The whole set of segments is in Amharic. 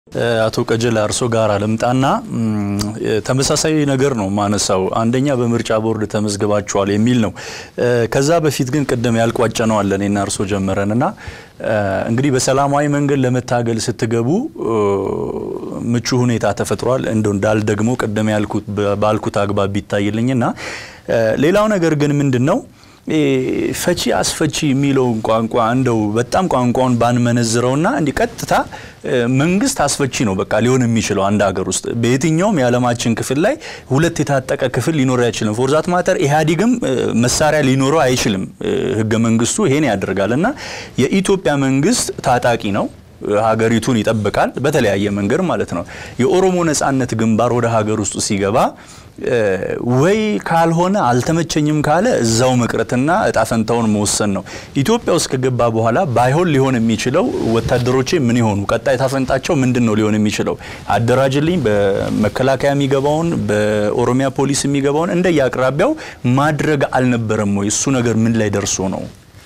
አቶ ቀጀላ እርሶ ጋር ልምጣና ተመሳሳይ ነገር ነው ማነሳው። አንደኛ በምርጫ ቦርድ ተመዝግባችኋል የሚል ነው። ከዛ በፊት ግን ቅድም ያልቋጨ ነው አለ እኔና እርሶ ጀመረንና እንግዲህ በሰላማዊ መንገድ ለመታገል ስትገቡ ምቹ ሁኔታ ተፈጥሯል። እንደው እንዳል ደግሞ ቅድም ያልኩት ባልኩት አግባብ ቢታይልኝና ሌላው ነገር ግን ምንድን ነው ፈቺ አስፈቺ የሚለውን ቋንቋ እንደው በጣም ቋንቋውን ባንመነዝረውና እንዲህ ቀጥታ መንግስት አስፈቺ ነው በቃ ሊሆን የሚችለው አንድ ሀገር ውስጥ በየትኛውም የዓለማችን ክፍል ላይ ሁለት የታጠቀ ክፍል ሊኖር አይችልም። ፎርዛት ማተር ኢህአዴግም መሳሪያ ሊኖረው አይችልም። ህገ መንግስቱ ይሄን ያደርጋል እና የኢትዮጵያ መንግስት ታጣቂ ነው። ሀገሪቱን ይጠብቃል በተለያየ መንገድ ማለት ነው። የኦሮሞ ነጻነት ግንባር ወደ ሀገር ውስጥ ሲገባ ወይ ካልሆነ አልተመቸኝም ካለ እዛው መቅረትና እጣ ፈንታውን መወሰን ነው። ኢትዮጵያ ውስጥ ከገባ በኋላ ባይሆን ሊሆን የሚችለው ወታደሮቼ ምን ይሆኑ፣ ቀጣይ እጣ ፈንታቸው ምንድን ነው ሊሆን የሚችለው? አደራጅልኝ፣ በመከላከያ የሚገባውን በኦሮሚያ ፖሊስ የሚገባውን እንደየ አቅራቢያው ማድረግ አልነበረም ወይ? እሱ ነገር ምን ላይ ደርሶ ነው?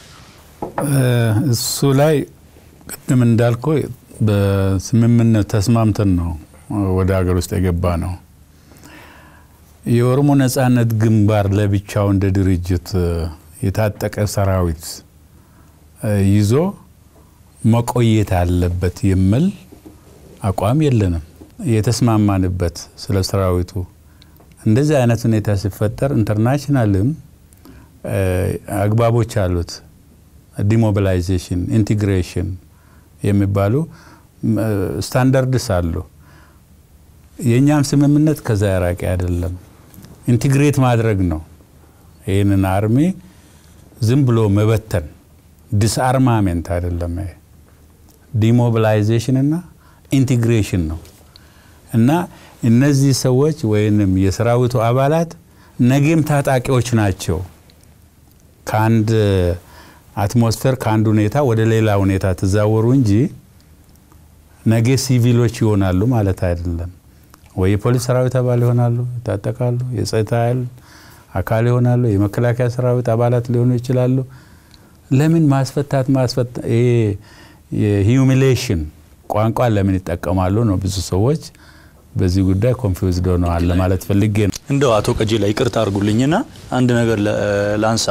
እሱ ላይ ቅድም እንዳልኩ በስምምነት ተስማምተን ነው ወደ ሀገር ውስጥ የገባ ነው። የኦሮሞ ነጻነት ግንባር ለብቻው እንደ ድርጅት የታጠቀ ሰራዊት ይዞ መቆየት አለበት የሚል አቋም የለንም። የተስማማንበት ስለ ሰራዊቱ እንደዚህ አይነት ሁኔታ ሲፈጠር ኢንተርናሽናልም አግባቦች አሉት። ዲሞቢላይዜሽን፣ ኢንቴግሬሽን የሚባሉ ስታንዳርድስ አሉ። የእኛም ስምምነት ከዛ ያራቂ አይደለም። ኢንቲግሬት ማድረግ ነው። ይህንን አርሚ ዝም ብሎ መበተን ዲስአርማሜንት አይደለም። ይሄ ዲሞቢላይዜሽን እና ኢንቲግሬሽን ነው እና እነዚህ ሰዎች ወይንም የሰራዊቱ አባላት ነገም ታጣቂዎች ናቸው። ከአንድ አትሞስፌር ከአንድ ሁኔታ ወደ ሌላ ሁኔታ ተዛወሩ እንጂ ነገ ሲቪሎች ይሆናሉ ማለት አይደለም። ወይ የፖሊስ ሰራዊት አባል ይሆናሉ፣ ይታጠቃሉ። የጸጥታ ኃይል አካል ይሆናሉ። የመከላከያ ሰራዊት አባላት ሊሆኑ ይችላሉ። ለምን ማስፈታት ማስፈታ ይሄ የሂዩሚሌሽን ቋንቋ ለምን ይጠቀማሉ ነው ብዙ ሰዎች በዚህ ጉዳይ ኮንፊውዝድ ሆነዋል ለማለት ፈልጌ ነው። እንደው አቶ ቀጀላ ይቅርታ አድርጉልኝና አንድ ነገር ላንሳ።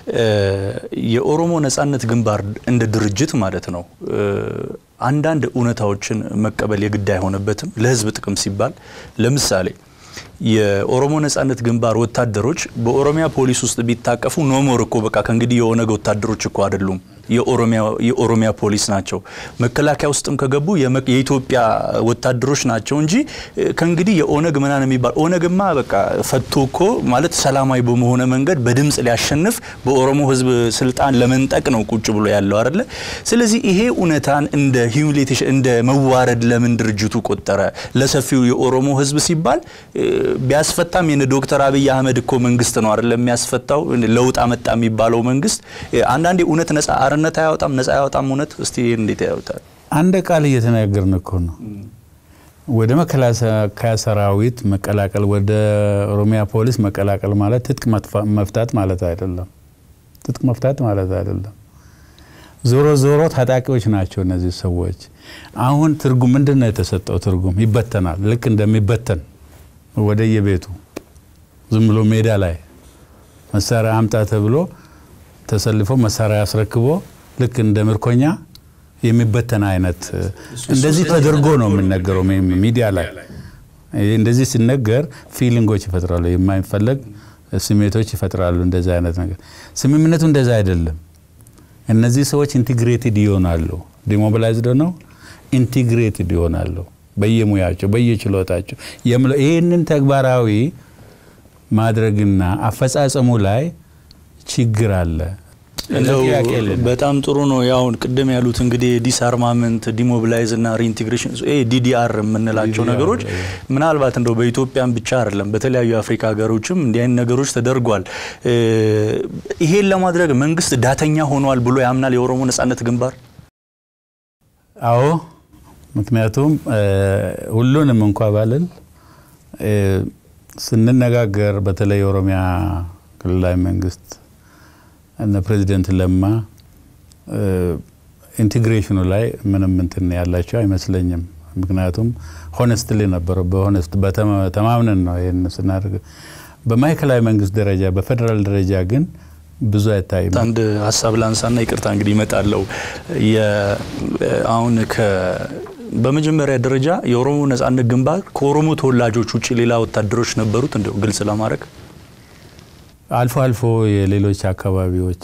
የኦሮሞ ነጻነት ግንባር እንደ ድርጅት ማለት ነው አንዳንድ እውነታዎችን መቀበል የግድ አይሆነበትም ለህዝብ ጥቅም ሲባል ለምሳሌ የኦሮሞ ነጻነት ግንባር ወታደሮች በኦሮሚያ ፖሊስ ውስጥ ቢታቀፉ ኖሞር እኮ በቃ ከእንግዲህ የኦነግ ወታደሮች እኮ አይደሉም፣ የኦሮሚያ ፖሊስ ናቸው። መከላከያ ውስጥም ከገቡ የኢትዮጵያ ወታደሮች ናቸው እንጂ ከእንግዲህ የኦነግ ምናምን የሚባል ኦነግማ በቃ ፈቶ እኮ ማለት ሰላማዊ በመሆነ መንገድ በድምፅ ሊያሸንፍ በኦሮሞ ህዝብ ስልጣን ለመንጠቅ ነው ቁጭ ብሎ ያለው አይደለ? ስለዚህ ይሄ እውነታን እንደ ሂዩሚሌቴሽን እንደ መዋረድ ለምን ድርጅቱ ቆጠረ? ለሰፊው የኦሮሞ ህዝብ ሲባል ቢያስፈታም የነ ዶክተር አብይ አህመድ እኮ መንግስት ነው አይደለም የሚያስፈታው። ለውጥ አመጣ የሚባለው መንግስት አንዳንዴ እውነት ነጻ አርነት አያወጣም፣ ነጻ አያወጣም። እውነት እስቲ እንዴት ያወጣል? አንድ ቃል እየተናገርን እኮ ነው። ወደ መከላከያ ሰራዊት መቀላቀል፣ ወደ ኦሮሚያ ፖሊስ መቀላቀል ማለት ትጥቅ መፍታት ማለት አይደለም። ትጥቅ መፍታት ማለት አይደለም። ዞሮ ዞሮ ታጣቂዎች ናቸው እነዚህ ሰዎች። አሁን ትርጉም ምንድን ነው የተሰጠው ትርጉም? ይበተናል። ልክ እንደሚበተን ወደ የቤቱ ዝም ብሎ ሜዳ ላይ መሳሪያ አምጣ ተብሎ ተሰልፎ መሳሪያ አስረክቦ ልክ እንደ ምርኮኛ የሚበተን አይነት እንደዚህ ተደርጎ ነው የሚነገረው ሚዲያ ላይ። እንደዚህ ሲነገር ፊሊንጎች ይፈጥራሉ፣ የማይፈለግ ስሜቶች ይፈጥራሉ። እንደዚህ አይነት ነገር ስምምነቱ እንደዛ አይደለም። እነዚህ ሰዎች ኢንቲግሬትድ ይሆናሉ። ዲሞቢላይዝድ ነው ኢንቲግሬትድ ይሆናሉ በየሙያቸው በየችሎታቸው ይህንን ተግባራዊ ማድረግና አፈጻጸሙ ላይ ችግር አለ። በጣም ጥሩ ነው። ያው ቅድም ያሉት እንግዲህ ዲስአርማመንት፣ ዲሞቢላይዝ እና ሪኢንቴግሬሽን ዲዲአር የምንላቸው ነገሮች ምናልባት እንደው በኢትዮጵያም ብቻ አይደለም በተለያዩ የአፍሪካ ሀገሮችም እንዲህ አይነት ነገሮች ተደርጓል። ይሄን ለማድረግ መንግስት ዳተኛ ሆኗል ብሎ ያምናል የኦሮሞ ነጻነት ግንባር? አዎ ምክንያቱም ሁሉንም እንኳ ባልን ስንነጋገር በተለይ የኦሮሚያ ክልላዊ መንግስት እነ ፕሬዚደንት ለማ ኢንቴግሬሽኑ ላይ ምንም እንትን ያላቸው አይመስለኝም። ምክንያቱም ሆነስትሊ ነበረው በሆነስት በተማምነን ነው ይህን ስናደርግ። በማዕከላዊ መንግስት ደረጃ በፌዴራል ደረጃ ግን ብዙ አይታይም። አንድ ሀሳብ ላንሳና ይቅርታ እንግዲህ ይመጣለው አሁን በመጀመሪያ ደረጃ የኦሮሞ ነጻነት ግንባር ከኦሮሞ ተወላጆች ውጭ ሌላ ወታደሮች ነበሩት? እንደው ግልጽ ለማድረግ አልፎ አልፎ የሌሎች አካባቢዎች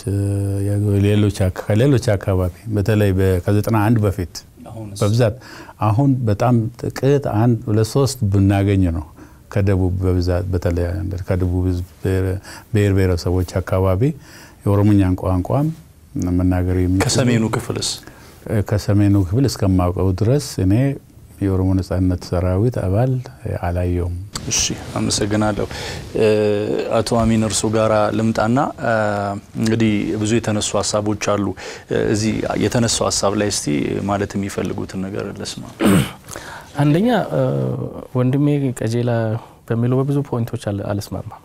ከሌሎች አካባቢ በተለይ ከዘጠና አንድ በፊት በብዛት አሁን በጣም ጥቂት አንድ ሁለት ሶስት ብናገኝ ነው ከደቡብ በብዛት በተለይ ከደቡብ ህዝብ ብሔር ብሔረሰቦች አካባቢ የኦሮሞኛን ቋንቋም መናገር የሚ ከሰሜኑ ክፍልስ ከሰሜኑ ክፍል እስከማውቀው ድረስ እኔ የኦሮሞ ነጻነት ሰራዊት አባል አላየውም። እሺ፣ አመሰግናለሁ። አቶ አሚን እርሶ ጋራ ልምጣና እንግዲህ ብዙ የተነሱ ሀሳቦች አሉ። እዚህ የተነሳው ሀሳብ ላይ እስቲ ማለት የሚፈልጉትን ነገር ልስማ። አንደኛ ወንድሜ ቀጀላ በሚለው በብዙ ፖይንቶች አልስማማም።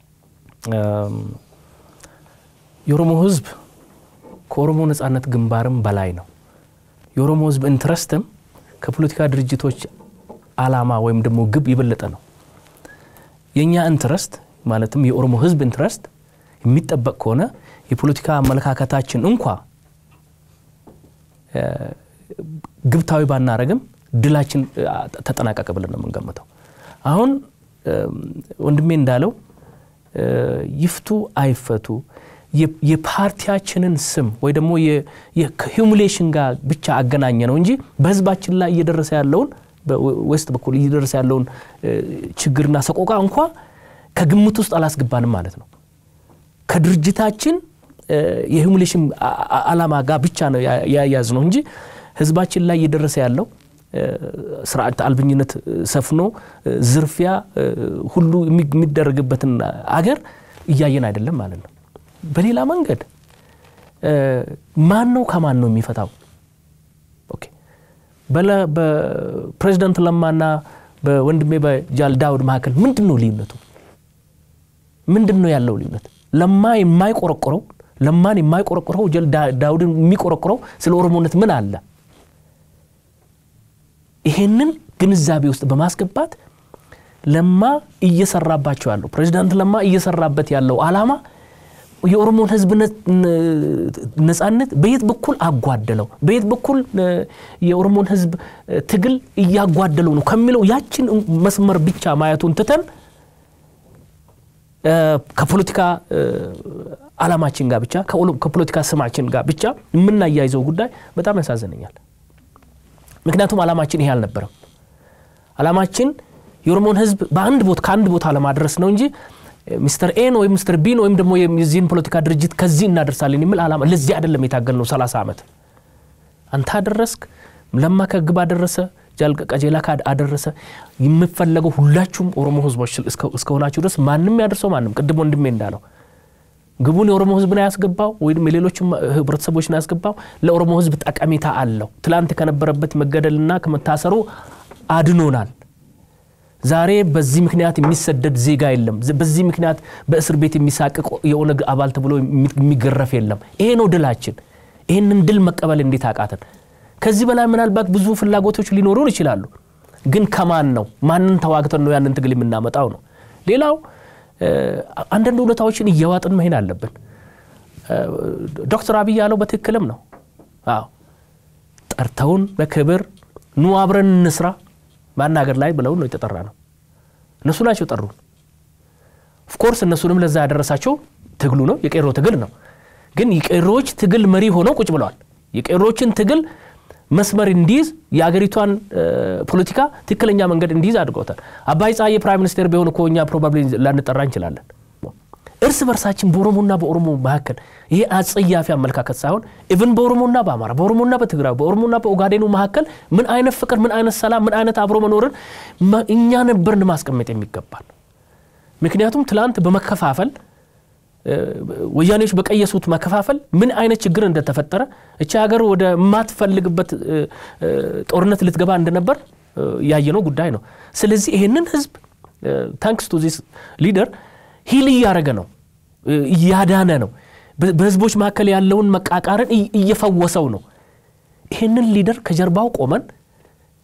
የኦሮሞ ህዝብ ከኦሮሞ ነጻነት ግንባርም በላይ ነው። የኦሮሞ ህዝብ ኢንትረስትም ከፖለቲካ ድርጅቶች አላማ ወይም ደግሞ ግብ የበለጠ ነው። የእኛ ኢንትረስት ማለትም የኦሮሞ ህዝብ ኢንትረስት የሚጠበቅ ከሆነ የፖለቲካ አመለካከታችን እንኳ ግብታዊ ባናረግም ድላችን ተጠናቀቀ ብለን ነው የምንገምተው። አሁን ወንድሜ እንዳለው ይፍቱ አይፈቱ የፓርቲያችንን ስም ወይ ደግሞ ከሂሙሌሽን ጋር ብቻ አገናኘ ነው እንጂ በህዝባችን ላይ እየደረሰ ያለውን በዌስት በኩል እየደረሰ ያለውን ችግርና ሰቆቃ እንኳ ከግምት ውስጥ አላስገባንም ማለት ነው። ከድርጅታችን የሂሙሌሽን አላማ ጋር ብቻ ነው ያያዝ ነው እንጂ ህዝባችን ላይ እየደረሰ ያለው ስርዓት አልብኝነት ሰፍኖ ዝርፊያ ሁሉ የሚደረግበትን አገር እያየን አይደለም ማለት ነው። በሌላ መንገድ ማን ነው ከማን ነው የሚፈታው? ኦኬ በፕሬዚደንት ለማና በወንድሜ በጃል ዳውድ መካከል ምንድን ነው ልዩነቱ? ምንድን ነው ያለው ልዩነት? ለማ የማይቆረቆረው ለማን የማይቆረቆረው ጃል ዳውድን የሚቆረቆረው ስለ ኦሮሞነት ምን አለ? ይሄንን ግንዛቤ ውስጥ በማስገባት ለማ እየሰራባቸው ያለው ፕሬዚዳንት ለማ እየሰራበት ያለው አላማ የኦሮሞን ህዝብ ነጻነት በየት በኩል አጓደለው፣ በየት በኩል የኦሮሞን ህዝብ ትግል እያጓደለው ነው ከሚለው ያችን መስመር ብቻ ማየቱን ትተን ከፖለቲካ አላማችን ጋር ብቻ ከፖለቲካ ስማችን ጋር ብቻ የምናያይዘው ጉዳይ በጣም ያሳዝነኛል። ምክንያቱም አላማችን ይሄ አልነበረም። አላማችን የኦሮሞን ህዝብ በአንድ ቦታ ከአንድ ቦታ ለማድረስ ነው እንጂ ሚስተር ኤን ወይም ሚስተር ቢን ወይም ደግሞ የዚህን ፖለቲካ ድርጅት ከዚህ እናደርሳለን የሚል አላማ ለዚህ አይደለም የታገል ነው። 30 ዓመት አንተ አደረስክ፣ ለማ ከግብ አደረሰ፣ ቀጀላ አደረሰ። የምፈለገው ሁላችሁም ኦሮሞ ህዝቦች እስከሆናችሁ ድረስ ማንም ያደርሰው ማንም ቅድም ወንድሜ እንዳለው ግቡን የኦሮሞ ህዝብ ነው ያስገባው ወይም የሌሎችም ህብረተሰቦች ነው ያስገባው። ለኦሮሞ ህዝብ ጠቀሜታ አለው። ትላንት ከነበረበት መገደልና ከመታሰሩ አድኖናል። ዛሬ በዚህ ምክንያት የሚሰደድ ዜጋ የለም። በዚህ ምክንያት በእስር ቤት የሚሳቅቅ የኦነግ አባል ተብሎ የሚገረፍ የለም። ይሄ ነው ድላችን። ይህንን ድል መቀበል እንዴት አቃተን? ከዚህ በላይ ምናልባት ብዙ ፍላጎቶች ሊኖሩን ይችላሉ። ግን ከማን ነው ማንን ተዋግተን ነው ያንን ትግል የምናመጣው ነው። ሌላው አንዳንድ እውነታዎችን እየዋጥን መሄድ አለብን። ዶክተር አብይ ያለው በትክክልም ነው። አዎ ጠርተውን በክብር ኑ አብረን እንስራ ማናገር ላይ ብለው ነው የተጠራ ነው። እነሱ ናቸው ጠሩን። ኦፍኮርስ እነሱንም ለዛ ያደረሳቸው ትግሉ ነው፣ የቄሮ ትግል ነው። ግን የቄሮዎች ትግል መሪ ሆነው ቁጭ ብለዋል። የቄሮዎችን ትግል መስመር እንዲይዝ የአገሪቷን ፖለቲካ ትክክለኛ መንገድ እንዲይዝ አድርገውታል። አባይ ፀሐዬ ፕራይም ሚኒስቴር ቢሆን እኮ እኛ ፕሮባብሊ ላንጠራ እንችላለን። እርስ በርሳችን በኦሮሞና በኦሮሞ መካከል ይሄ አጸያፊ አመለካከት ሳይሆን ኢቭን በኦሮሞና በአማራ በኦሮሞና በትግራይ በኦሮሞና በኦጋዴኑ መካከል ምን አይነት ፍቅር፣ ምን አይነት ሰላም፣ ምን አይነት አብሮ መኖርን እኛ ነበርን ማስቀመጥ የሚገባል። ምክንያቱም ትላንት በመከፋፈል ወያኔዎች በቀየሱት መከፋፈል ምን አይነት ችግር እንደተፈጠረ እቺ ሀገር ወደ ማትፈልግበት ጦርነት ልትገባ እንደነበር ያየነው ጉዳይ ነው። ስለዚህ ይሄንን ህዝብ ታንክስ ቱ ዚስ ሊደር ሂል እያደረገ ነው፣ እያዳነ ነው። በህዝቦች መካከል ያለውን መቃቃርን እየፈወሰው ነው። ይህንን ሊደር ከጀርባው ቆመን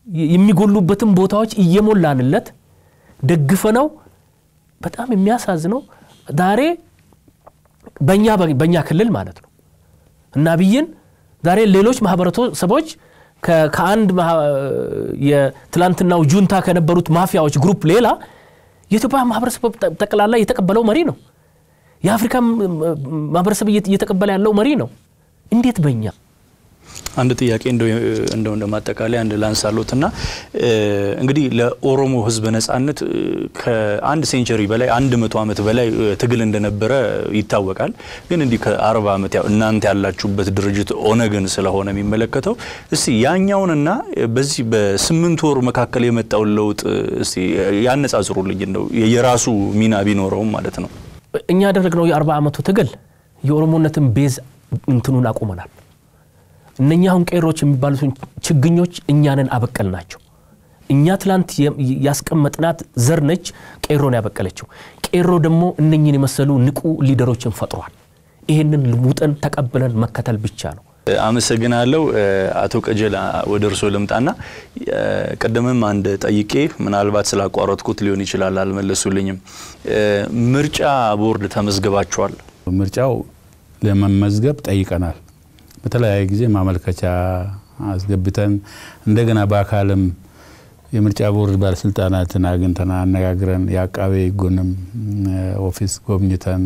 የሚጎሉበትን ቦታዎች እየሞላንለት ደግፈነው በጣም የሚያሳዝነው ዛሬ በእኛ በእኛ ክልል ማለት ነው እና አብይን ዛሬ ሌሎች ማህበረሰቦች ከአንድ የትላንትናው ጁንታ ከነበሩት ማፊያዎች ግሩፕ ሌላ የኢትዮጵያ ማህበረሰብ ጠቅላላ የተቀበለው መሪ ነው። የአፍሪካ ማህበረሰብ እየተቀበለ ያለው መሪ ነው። እንዴት በእኛ አንድ ጥያቄ እንደው እንደው እንደማጠቃለያ አንድ ላንሳሎትና እንግዲህ ለኦሮሞ ሕዝብ ነጻነት ከአንድ ሴንቸሪ በላይ አንድ መቶ ዓመት በላይ ትግል እንደነበረ ይታወቃል። ግን እንዲህ ከአርባ ዓመት ያው እናንተ ያላችሁበት ድርጅት ኦነግን ስለሆነ የሚመለከተው እስቲ ያኛውንና በዚህ በስምንት ወር መካከል የመጣውን ለውጥ እስቲ ያነጻጽሩልኝ እንደው የራሱ ሚና ቢኖረውም ማለት ነው። እኛ ያደረግነው የአርባ ዓመቱ ትግል የኦሮሞነትን ቤዝ እንትኑን አቁመናል። እነኛ አሁን ቄሮች የሚባሉትን ችግኞች እኛንን አበቀል ናቸው። እኛ ትላንት ያስቀመጥናት ዘር ነች ቄሮን ያበቀለችው። ቄሮ ደግሞ እነኝን የመሰሉ ንቁ ሊደሮችን ፈጥሯል። ይህንን ውጠን ተቀብለን መከተል ብቻ ነው። አመሰግናለሁ። አቶ ቀጀላ ወደ እርስዎ ልምጣና ቅድምም አንድ ጠይቄ ምናልባት ስላቋረጥኩት ሊሆን ይችላል አልመለሱልኝም። ምርጫ ቦርድ ተመዝግባችኋል? ምርጫው ለመመዝገብ ጠይቀናል። በተለያየ ጊዜ ማመልከቻ አስገብተን እንደገና በአካልም የምርጫ ቦርድ ባለስልጣናትን አግኝተን አነጋግረን የአቃቤ ሕጉንም ኦፊስ ጎብኝተን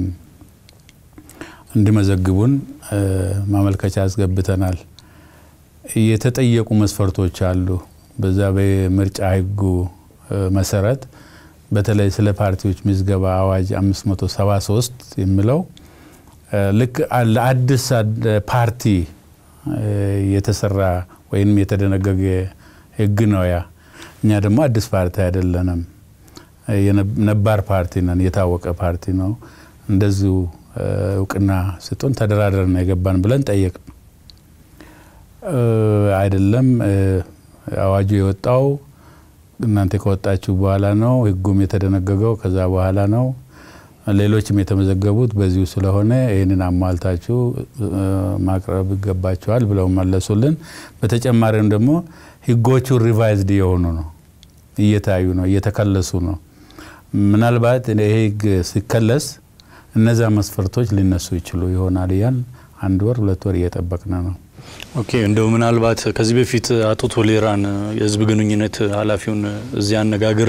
እንዲመዘግቡን ማመልከቻ አስገብተናል። የተጠየቁ መስፈርቶች አሉ። በዛ በምርጫ ሕጉ መሰረት በተለይ ስለ ፓርቲዎች ምዝገባ አዋጅ 573 የሚለው ልክ ለአዲስ ፓርቲ የተሰራ ወይም የተደነገገ ህግ ነው። ያ እኛ ደግሞ አዲስ ፓርቲ አይደለንም፣ ነባር ፓርቲ ነን፣ የታወቀ ፓርቲ ነው። እንደዚሁ እውቅና ስጡን፣ ተደራደር ነው የገባን ብለን ጠየቅ አይደለም። አዋጁ የወጣው እናንተ ከወጣችሁ በኋላ ነው፣ ህጉም የተደነገገው ከዛ በኋላ ነው ሌሎችም የተመዘገቡት በዚሁ ስለሆነ ይህንን አሟልታችሁ ማቅረብ ይገባችኋል ብለው መለሱልን። በተጨማሪም ደግሞ ህጎቹ ሪቫይዝድ የሆኑ ነው፣ እየታዩ ነው፣ እየተከለሱ ነው። ምናልባት ይሄ ህግ ሲከለስ እነዛ መስፈርቶች ሊነሱ ይችሉ ይሆናል እያል አንድ ወር ሁለት ወር እየጠበቅን ነው። ኦኬ እንደው ምናልባት ከዚህ በፊት አቶ ቶሌራን የህዝብ ግንኙነት ኃላፊውን እዚያ አነጋግሬ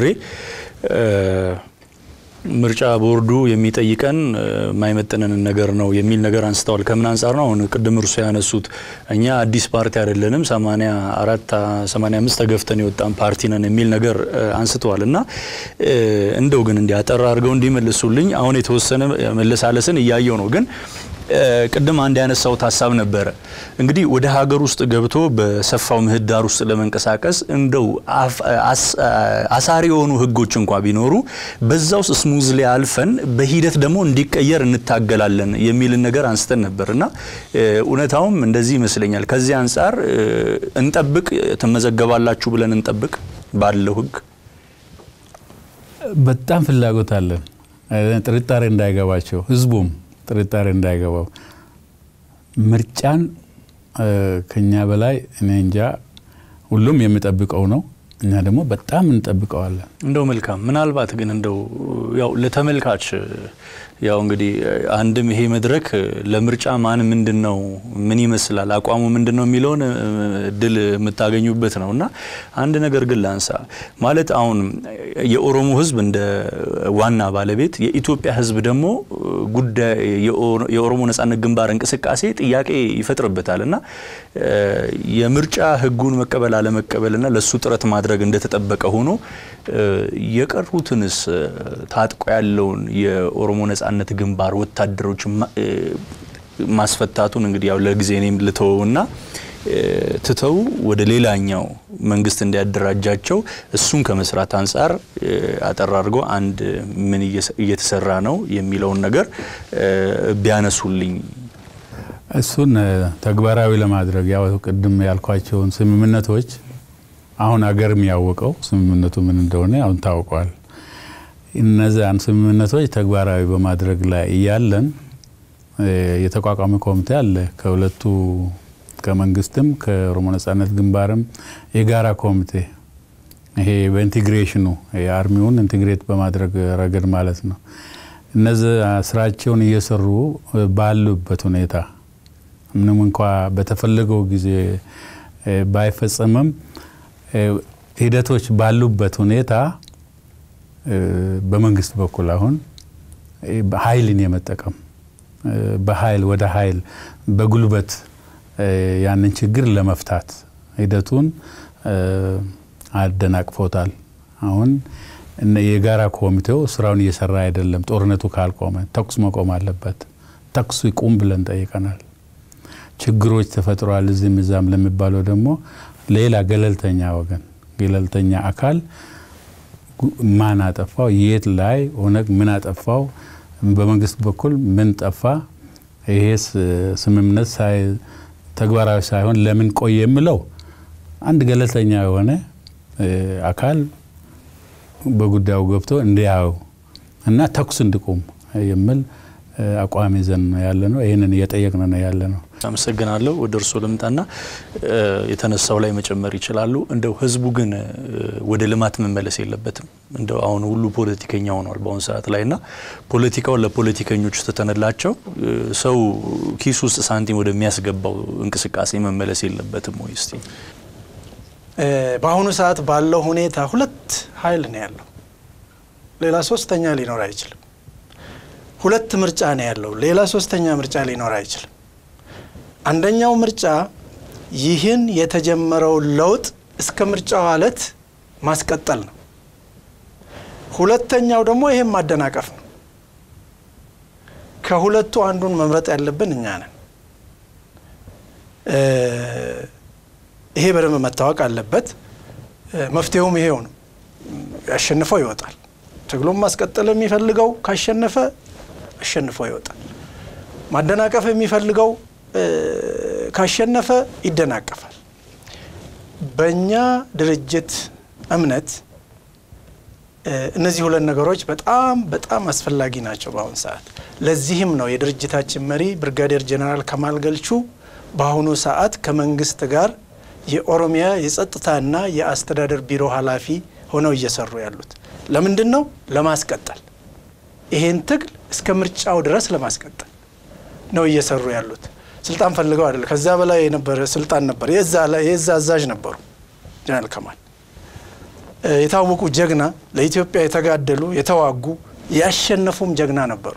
ምርጫ ቦርዱ የሚጠይቀን የማይመጥነንን ነገር ነው የሚል ነገር አንስተዋል። ከምን አንጻር ነው? አሁን ቅድም እርሶ ያነሱት እኛ አዲስ ፓርቲ አይደለንም፣ 84 85 ተገፍተን የወጣን ፓርቲ ነን የሚል ነገር አንስተዋል። እና እንደው ግን እንዲህ አጠር አድርገው እንዲመልሱልኝ አሁን የተወሰነ መለሳለስን እያየው ነው ግን ቅድም አንድ ያነሳውት ሀሳብ ነበረ። እንግዲህ ወደ ሀገር ውስጥ ገብቶ በሰፋው ምህዳር ውስጥ ለመንቀሳቀስ እንደው አሳሪ የሆኑ ህጎች እንኳ ቢኖሩ በዛ ውስጥ ስሙዝ ላይ አልፈን በሂደት ደግሞ እንዲቀየር እንታገላለን የሚልን ነገር አንስተን ነበር እና እውነታውም እንደዚህ ይመስለኛል። ከዚህ አንጻር እንጠብቅ፣ ትመዘገባላችሁ ብለን እንጠብቅ ባለው ህግ በጣም ፍላጎት አለን። ጥርጣሬ እንዳይገባቸው ህዝቡም ጥርጣሬ እንዳይገባው ምርጫን ከኛ በላይ እኔ እንጃ ሁሉም የሚጠብቀው ነው። እኛ ደግሞ በጣም እንጠብቀዋለን። እንደው መልካም ምናልባት ግን እንደው ያው ለተመልካች ያው እንግዲህ አንድም ይሄ መድረክ ለምርጫ ማን ምንድን ነው ምን ይመስላል አቋሙ ምንድን ነው የሚለውን እድል የምታገኙበት ነው እና አንድ ነገር ግን ላንሳ ማለት አሁን የኦሮሞ ህዝብ እንደ ዋና ባለቤት የኢትዮጵያ ህዝብ ደግሞ ጉዳይ የኦሮሞ ነጻነት ግንባር እንቅስቃሴ ጥያቄ ይፈጥርበታል እና የምርጫ ህጉን መቀበል አለመቀበልና ለሱ ጥረት ማድረግ እንደተጠበቀ ሆኖ የቀሩትንስ ታጥቆ ያለውን የኦሮሞ ነጻነት ግንባር ወታደሮች ማስፈታቱን እንግዲህ ያው ለጊዜ እኔም ልተወውና ትተው ወደ ሌላኛው መንግስት እንዲያደራጃቸው እሱን ከመስራት አንጻር አጠር አድርጎ አንድ ምን እየተሰራ ነው የሚለውን ነገር ቢያነሱልኝ። እሱን ተግባራዊ ለማድረግ ያው ቅድም ያልኳቸውን ስምምነቶች አሁን አገርም ያወቀው ስምምነቱ ምን እንደሆነ አሁን ታውቋል። እነዚያን ስምምነቶች ተግባራዊ በማድረግ ላይ እያለን የተቋቋመ ኮሚቴ አለ ከሁለቱ ከመንግስትም ከኦሮሞ ነጻነት ግንባርም የጋራ ኮሚቴ ይሄ በኢንቴግሬሽኑ የአርሚውን ኢንቴግሬት በማድረግ ረገድ ማለት ነው። እነዚህ ስራቸውን እየሰሩ ባሉበት ሁኔታ ምንም እንኳ በተፈለገው ጊዜ ባይፈጸምም ሂደቶች ባሉበት ሁኔታ በመንግስት በኩል አሁን ኃይልን የመጠቀም በኃይል ወደ ኃይል በጉልበት ያንን ችግር ለመፍታት ሂደቱን አደናቅፎታል። አሁን የጋራ ኮሚቴው ስራውን እየሰራ አይደለም። ጦርነቱ ካልቆመ ተኩስ መቆም አለበት። ተኩሱ ይቁም ብለን ጠይቀናል። ችግሮች ተፈጥረዋል እዚህም እዛም ለሚባለው ደግሞ ሌላ ገለልተኛ ወገን ገለልተኛ አካል ማን አጠፋው፣ የት ላይ ኦነግ ምን አጠፋው፣ በመንግስት በኩል ምን ጠፋ፣ ይሄ ስምምነት ተግባራዊ ሳይሆን ለምን ቆየ የምለው አንድ ገለልተኛ የሆነ አካል በጉዳዩ ገብቶ እንዲያው እና ተኩስ እንዲቆም የሚል አቋም ይዘን ነው ያለ ነው። ይህንን እየጠየቅን ነው ያለ ነው። አመሰግናለሁ። ወደ እርስዎ ልምጣና የተነሳው ላይ መጨመር ይችላሉ። እንደው ህዝቡ ግን ወደ ልማት መመለስ የለበትም። እንደው አሁን ሁሉ ፖለቲከኛ ሆኗል በአሁኑ ሰዓት ላይ እና ፖለቲካውን ለፖለቲከኞች ስተነላቸው ሰው ኪስ ውስጥ ሳንቲም ወደሚያስገባው እንቅስቃሴ መመለስ የለበትም ወይ? እስቲ በአሁኑ ሰዓት ባለው ሁኔታ ሁለት ኃይል ነው ያለው። ሌላ ሶስተኛ ሊኖር አይችልም። ሁለት ምርጫ ነው ያለው። ሌላ ሶስተኛ ምርጫ ሊኖር አይችልም። አንደኛው ምርጫ ይህን የተጀመረው ለውጥ እስከ ምርጫው ዕለት ማስቀጠል ነው። ሁለተኛው ደግሞ ይህም ማደናቀፍ ነው። ከሁለቱ አንዱን መምረጥ ያለብን እኛ ነን። ይሄ በደንብ መታወቅ አለበት። መፍትሄውም ይሄው ነው። ያሸንፈው ይወጣል። ትግሉም ማስቀጠል የሚፈልገው ካሸነፈ አሸንፎ ይወጣል። ማደናቀፍ የሚፈልገው ካሸነፈ ይደናቀፋል። በእኛ ድርጅት እምነት እነዚህ ሁለት ነገሮች በጣም በጣም አስፈላጊ ናቸው በአሁኑ ሰዓት። ለዚህም ነው የድርጅታችን መሪ ብርጋዴር ጀኔራል ከማል ገልቹ በአሁኑ ሰዓት ከመንግስት ጋር የኦሮሚያ የጸጥታና የአስተዳደር ቢሮ ኃላፊ ሆነው እየሰሩ ያሉት ለምንድን ነው? ለማስቀጠል ይሄን ትግል እስከ ምርጫው ድረስ ለማስቀጠል ነው እየሰሩ ያሉት። ስልጣን ፈልገው አይደለም። ከዛ በላይ የነበረ ስልጣን ነበር። የዛ አዛዥ ነበሩ ጀነራል ከማል የታወቁ ጀግና፣ ለኢትዮጵያ የተጋደሉ የተዋጉ፣ ያሸነፉም ጀግና ነበሩ።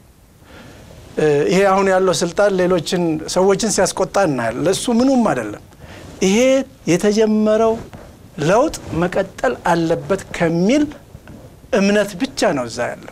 ይሄ አሁን ያለው ስልጣን ሌሎችን ሰዎችን ሲያስቆጣ እናያለን። ለእሱ ምኑም አይደለም። ይሄ የተጀመረው ለውጥ መቀጠል አለበት ከሚል እምነት ብቻ ነው እዛ ያለው።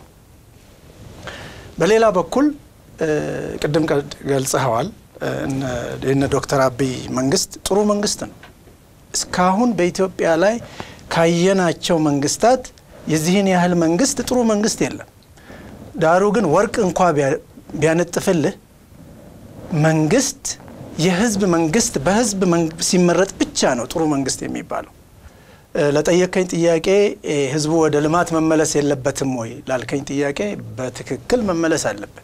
በሌላ በኩል ቅድም ገልጸኸዋል። የነ ዶክተር አብይ መንግስት ጥሩ መንግስት ነው። እስካሁን በኢትዮጵያ ላይ ካየናቸው መንግስታት የዚህን ያህል መንግስት ጥሩ መንግስት የለም። ዳሩ ግን ወርቅ እንኳ ቢያነጥፍልህ መንግስት የህዝብ መንግስት በህዝብ ሲመረጥ ብቻ ነው ጥሩ መንግስት የሚባለው። ለጠየቀኝ ጥያቄ ህዝቡ ወደ ልማት መመለስ የለበትም ወይ ላልከኝ ጥያቄ በትክክል መመለስ አለበት።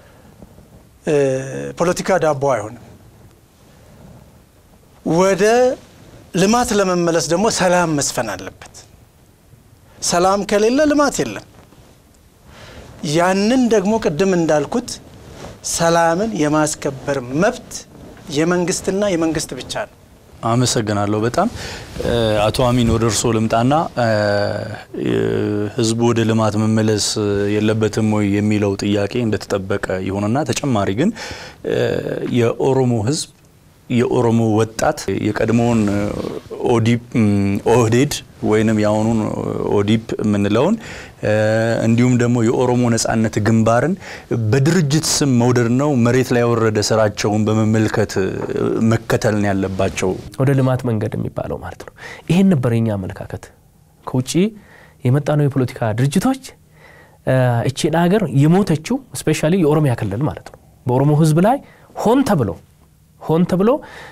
ፖለቲካ ዳቦ አይሆንም። ወደ ልማት ለመመለስ ደግሞ ሰላም መስፈን አለበት። ሰላም ከሌለ ልማት የለም። ያንን ደግሞ ቅድም እንዳልኩት ሰላምን የማስከበር መብት የመንግስትና የመንግስት ብቻ ነው። አመሰግናለሁ በጣም አቶ አሚን ወደ እርስዎ ልምጣና ህዝቡ ወደ ልማት መመለስ የለበትም ወይ የሚለው ጥያቄ እንደተጠበቀ ይሁንና ተጨማሪ ግን የኦሮሞ ህዝብ የኦሮሞ ወጣት የቀድሞውን ኦዲፕ ኦህዴድ ወይንም የአሁኑን ኦዲፕ የምንለውን እንዲሁም ደግሞ የኦሮሞ ነጻነት ግንባርን በድርጅት ስም መውደድ ነው መሬት ላይ ያወረደ ስራቸውን በመመልከት መከተልን ያለባቸው ወደ ልማት መንገድ የሚባለው ማለት ነው። ይሄን ነበር የኛ አመለካከት። ከውጭ የመጣነው የፖለቲካ ድርጅቶች እቺን ሀገር የሞተችው ስፔሻሊ የኦሮሚያ ክልል ማለት ነው በኦሮሞ ህዝብ ላይ ሆን ተብሎ ሆን ተብሎ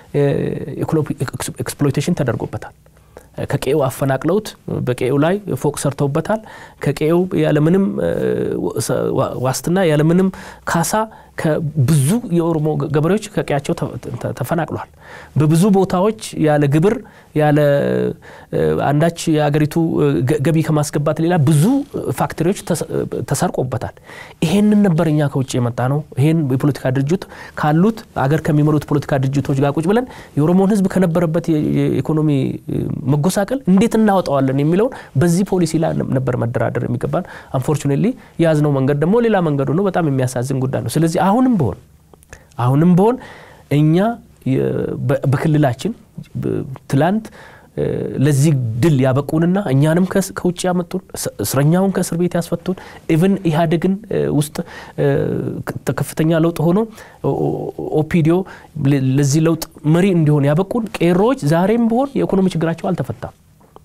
ኤክስፕሎይቴሽን ተደርጎበታል። ከቀዬው አፈናቅለውት በቀዬው ላይ ፎቅ ሰርተውበታል። ከቀዬው ያለምንም ዋስትና ያለምንም ካሳ ብዙ የኦሮሞ ገበሬዎች ከቀያቸው ተፈናቅሏል። በብዙ ቦታዎች ያለ ግብር ያለ አንዳች የአገሪቱ ገቢ ከማስገባት ሌላ ብዙ ፋክተሪዎች ተሰርቆበታል። ይሄንን ነበር እኛ ከውጭ የመጣ ነው። ይሄን የፖለቲካ ድርጅት ካሉት አገር ከሚመሩት ፖለቲካ ድርጅቶች ጋር ቁጭ ብለን የኦሮሞን ሕዝብ ከነበረበት የኢኮኖሚ መጎሳቀል እንዴት እናወጣዋለን የሚለውን በዚህ ፖሊሲ ላይ ነበር መደራደር የሚገባን። አንፎርቹኔትሊ የያዝነው መንገድ ደግሞ ሌላ መንገዱ ነው። በጣም የሚያሳዝን ጉዳይ ነው። ስለዚህ አሁንም በሆን አሁንም በሆን እኛ በክልላችን ትላንት ለዚህ ድል ያበቁንና እኛንም ከውጭ ያመጡን እስረኛውን ከእስር ቤት ያስፈቱን ኢቨን ኢህአዴግን ውስጥ ከፍተኛ ለውጥ ሆኖ ኦፒዲዮ ለዚህ ለውጥ መሪ እንዲሆን ያበቁን ቄሮዎች ዛሬም ቢሆን የኢኮኖሚ ችግራቸው አልተፈታም።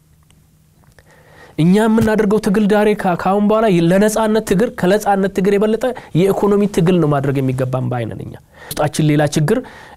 እኛ የምናደርገው ትግል ዳሬ ከአሁን በኋላ ለነጻነት ትግል ከነጻነት ትግል የበለጠ የኢኮኖሚ ትግል ነው ማድረግ የሚገባን በአይነን እኛ ውስጣችን ሌላ ችግር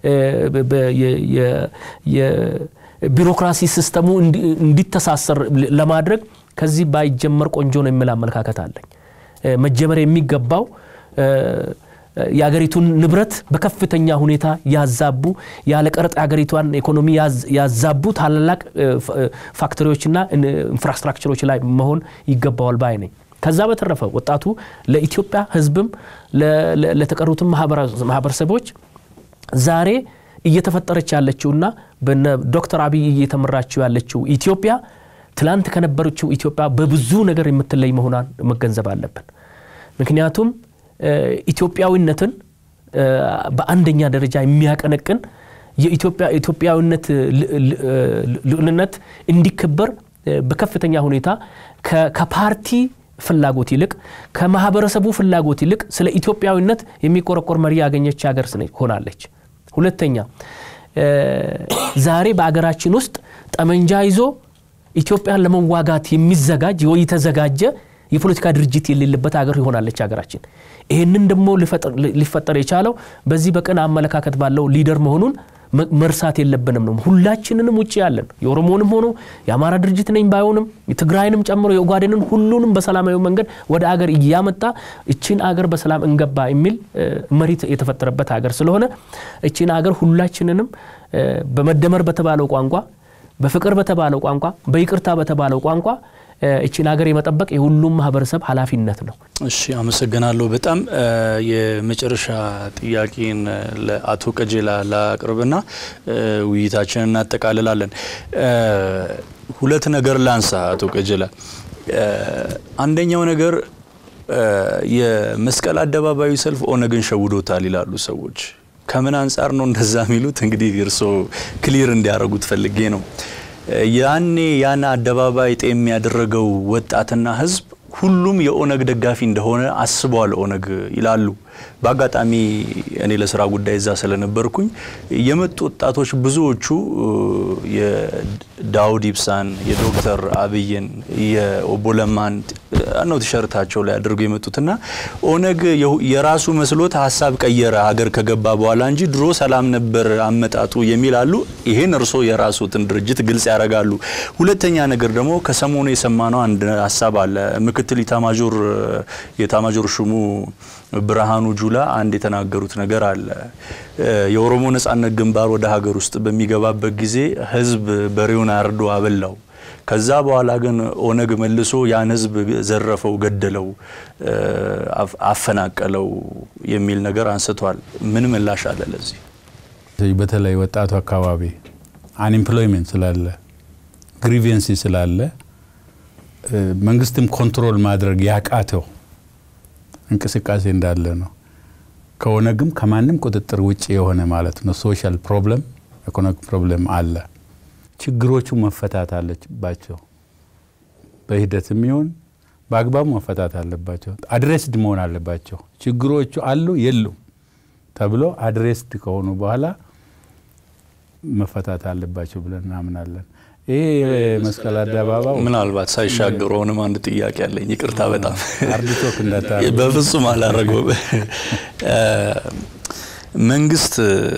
ቢሮክራሲ ሲስተሙ እንዲተሳሰር ለማድረግ ከዚህ ባይጀመር ቆንጆ ነው የሚል አመለካከት አለኝ። መጀመር የሚገባው የአገሪቱን ንብረት በከፍተኛ ሁኔታ ያዛቡ ያለ ቀረጥ የአገሪቷን ኢኮኖሚ ያዛቡ ታላላቅ ፋክተሪዎችና ኢንፍራስትራክቸሮች ላይ መሆን ይገባዋል ባይ ነኝ። ከዛ በተረፈ ወጣቱ ለኢትዮጵያ ሕዝብም ለተቀሩትም ማህበረሰቦች ዛሬ እየተፈጠረች ያለችውና በነ ዶክተር አብይ እየተመራችው ያለችው ኢትዮጵያ ትላንት ከነበረችው ኢትዮጵያ በብዙ ነገር የምትለይ መሆኗን መገንዘብ አለብን። ምክንያቱም ኢትዮጵያዊነትን በአንደኛ ደረጃ የሚያቀነቅን የኢትዮጵያዊነት ልዕልነት እንዲከበር በከፍተኛ ሁኔታ ከፓርቲ ፍላጎት ይልቅ ከማህበረሰቡ ፍላጎት ይልቅ ስለ ኢትዮጵያዊነት የሚቆረቆር መሪ ያገኘች ሀገር ሆናለች። ሁለተኛ ዛሬ በአገራችን ውስጥ ጠመንጃ ይዞ ኢትዮጵያን ለመዋጋት የሚዘጋጅ ወይ የተዘጋጀ የፖለቲካ ድርጅት የሌለበት ሀገር ይሆናለች ሀገራችን። ይህንን ደግሞ ሊፈጠር የቻለው በዚህ በቅን አመለካከት ባለው ሊደር መሆኑን መርሳት የለብንም ነው። ሁላችንንም ውጭ ያለን የኦሮሞንም ሆኖ የአማራ ድርጅት ነኝ ባይሆንም የትግራይንም ጨምሮ የኦጋዴንን ሁሉንም በሰላማዊ መንገድ ወደ አገር እያመጣ እችን አገር በሰላም እንገባ የሚል መሪት የተፈጠረበት ሀገር ስለሆነ እችን አገር ሁላችንንም በመደመር በተባለው ቋንቋ፣ በፍቅር በተባለው ቋንቋ፣ በይቅርታ በተባለው ቋንቋ እችን ሀገር የመጠበቅ የሁሉም ማህበረሰብ ኃላፊነት ነው። እሺ፣ አመሰግናለሁ። በጣም የመጨረሻ ጥያቄን ለአቶ ቀጀላ ላቅርብና ውይይታችንን እናጠቃልላለን። ሁለት ነገር ላንሳ። አቶ ቀጀላ፣ አንደኛው ነገር የመስቀል አደባባዩ ሰልፍ ኦነግን ሸውዶታል ይላሉ ሰዎች። ከምን አንጻር ነው እንደዛ የሚሉት? እንግዲህ እርስዎ ክሊር እንዲያደርጉት ፈልጌ ነው። ያኔ ያን አደባባይ ጤም ያደረገው ወጣትና ህዝብ ሁሉም የኦነግ ደጋፊ እንደሆነ አስበዋል ኦነግ ይላሉ። በአጋጣሚ እኔ ለስራ ጉዳይ እዛ ስለነበርኩኝ የመጡ ወጣቶች ብዙዎቹ የዳውድ ኢብሳን፣ የዶክተር አብይን፣ የኦቦ ለማን ነው ቲሸርታቸው ላይ አድርገው የመጡትና ኦነግ የራሱ መስሎት ሀሳብ ቀየረ ሀገር ከገባ በኋላ እንጂ ድሮ ሰላም ነበር አመጣጡ የሚል አሉ። ይሄን እርስዎ የራሱትን ድርጅት ግልጽ ያደርጋሉ። ሁለተኛ ነገር ደግሞ ከሰሞኑ የሰማነው አንድ ሀሳብ አለ። ምክትል ኢታማዦር የኢታማዦር ሹሙ ብርሃኑ ጁላ አንድ የተናገሩት ነገር አለ። የኦሮሞ ነጻነት ግንባር ወደ ሀገር ውስጥ በሚገባበት ጊዜ ህዝብ በሬውን አርዶ አበላው። ከዛ በኋላ ግን ኦነግ መልሶ ያን ህዝብ ዘረፈው፣ ገደለው፣ አፈናቀለው የሚል ነገር አንስቷል። ምን ምላሽ አለ ለዚህ? በተለይ ወጣቱ አካባቢ አንኤምፕሎይመንት ስላለ ግሪቬንሲ ስላለ መንግስትም ኮንትሮል ማድረግ ያቃተው እንቅስቃሴ እንዳለ ነው። ከኦነግም ከማንም ቁጥጥር ውጭ የሆነ ማለት ነው። ሶሻል ፕሮብለም፣ ኢኮኖሚክ ፕሮብለም አለ። ችግሮቹ መፈታት አለባቸው። በሂደትም ይሁን በአግባቡ መፈታት አለባቸው። አድሬስድ መሆን አለባቸው። ችግሮቹ አሉ የሉም ተብሎ አድሬስድ ከሆኑ በኋላ መፈታት አለባቸው ብለን እናምናለን። ይሄ መስቀል አደባባይ ምናልባት ሳይሻገሩ አሁንም አንድ ጥያቄ አለኝ። ይቅርታ በጣም አርዲቶክ እንዳታ በፍጹም አላረገውም። መንግስት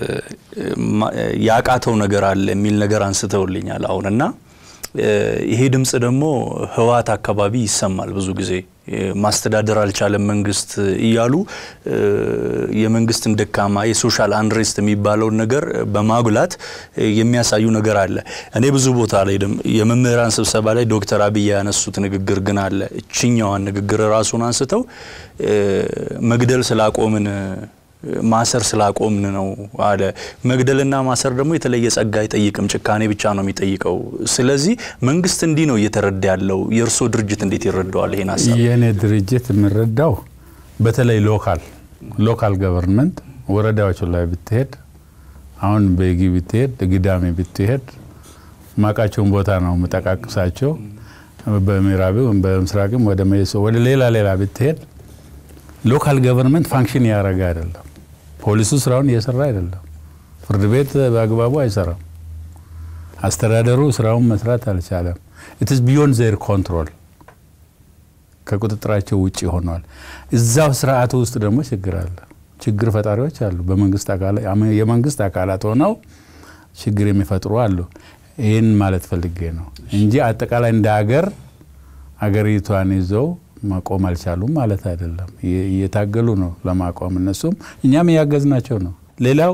ያቃተው ነገር አለ የሚል ነገር አንስተውልኛል አሁን እና ይሄ ድምፅ ደግሞ ህወሓት አካባቢ ይሰማል ብዙ ጊዜ ማስተዳደር አልቻለም መንግስት እያሉ የመንግስትን ደካማ የሶሻል አንሬስት የሚባለውን ነገር በማጉላት የሚያሳዩ ነገር አለ። እኔ ብዙ ቦታ ላይ የመምህራን ስብሰባ ላይ ዶክተር አብይ ያነሱት ንግግር ግን አለ። እችኛዋን ንግግር ራሱን አንስተው መግደል ስላቆምን ማሰር ስላቆምን ነው አለ። መግደልና ማሰር ደግሞ የተለየ ጸጋ አይጠይቅም፣ ጭካኔ ብቻ ነው የሚጠይቀው። ስለዚህ መንግስት እንዲህ ነው እየተረዳ ያለው። የእርስዎ ድርጅት እንዴት ይረዳዋል ይሄን ሀሳብ? የእኔ ድርጅት የምረዳው በተለይ ሎካል ሎካል ገቨርንመንት ወረዳዎች ላይ ብትሄድ፣ አሁን በጊ ብትሄድ፣ ግዳሜ ብትሄድ ማቃቸውን ቦታ ነው የምጠቃቅሳቸው። በምዕራብም በምስራቅም ወደ መይሶ ወደ ሌላ ሌላ ብትሄድ ሎካል ገቨርንመንት ፋንክሽን እያደረገ አይደለም። ፖሊሱ ስራውን እየሰራ አይደለም። ፍርድ ቤት በአግባቡ አይሰራም። አስተዳደሩ ስራውን መስራት አልቻለም። ኢትስ ቢዮንድ ዜር ኮንትሮል ከቁጥጥራቸው ውጭ ሆኗል። እዛው ስርዓቱ ውስጥ ደግሞ ችግር አለ። ችግር ፈጣሪዎች አሉ። የመንግስት አካላት ሆነው ችግር የሚፈጥሩ አሉ። ይህን ማለት ፈልጌ ነው እንጂ አጠቃላይ እንደ ሀገር አገሪቷን ይዘው ማቆም አልቻሉም ማለት አይደለም። እየታገሉ ነው ለማቆም እነሱም እኛም እያገዝናቸው ነው። ሌላው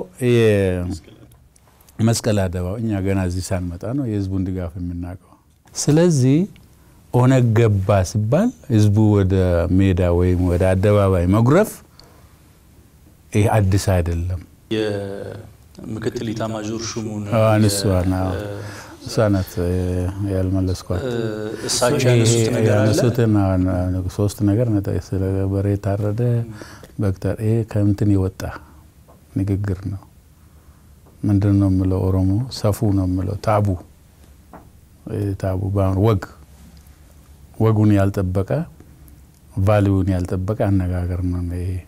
መስቀል አደባባይ እኛ ገና እዚህ ሳንመጣ ነው የህዝቡን ድጋፍ የምናውቀው። ስለዚህ ኦነግ ገባ ሲባል ህዝቡ ወደ ሜዳ ወይም ወደ አደባባይ መጉረፍ ይህ አዲስ አይደለም። የምክትል ኢታማዦር ሹሙን አንሷና እሷ ናት ያልመለስኳት። እሳቸው ያነሱት ነገር አለ። ያነሱትን ሶስት ነገር ስለ በሬ የታረደ በክተር ይሄ ከምንትን የወጣ ንግግር ነው። ምንድን ነው የምለው? ኦሮሞ ሰፉ ነው የምለው። ታቡ ታቡ ወግ ወጉን ያልጠበቀ ቫሊዩን ያልጠበቀ አነጋገር ነው።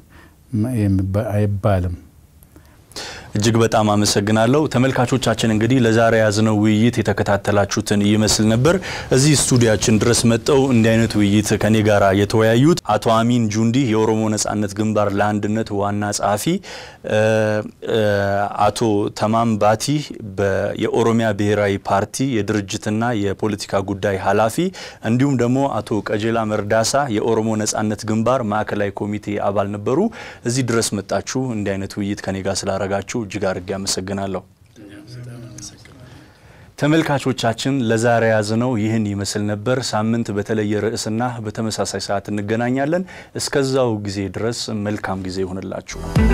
አይባልም። እጅግ በጣም አመሰግናለሁ ተመልካቾቻችን። እንግዲህ ለዛሬ ያዝነው ውይይት የተከታተላችሁትን ይመስል ነበር። እዚህ ስቱዲያችን ድረስ መጠው እንዲህ አይነት ውይይት ከኔ ጋር የተወያዩት አቶ አሚን ጁንዲ የኦሮሞ ነጻነት ግንባር ለአንድነት ዋና ጸሐፊ፣ አቶ ተማም ባቲ የኦሮሚያ ብሔራዊ ፓርቲ የድርጅትና የፖለቲካ ጉዳይ ኃላፊ፣ እንዲሁም ደግሞ አቶ ቀጀላ መርዳሳ የኦሮሞ ነጻነት ግንባር ማዕከላዊ ኮሚቴ አባል ነበሩ። እዚህ ድረስ መጣችሁ እንዲህ አይነት ውይይት ከኔ ጋር ስላረጋችሁ እጅግ አድርጌ አመሰግናለሁ። ተመልካቾቻችን ለዛሬ ያዝነው ይህን ይመስል ነበር። ሳምንት በተለየ ርዕስና በተመሳሳይ ሰዓት እንገናኛለን። እስከዛው ጊዜ ድረስ መልካም ጊዜ ይሆንላችሁ።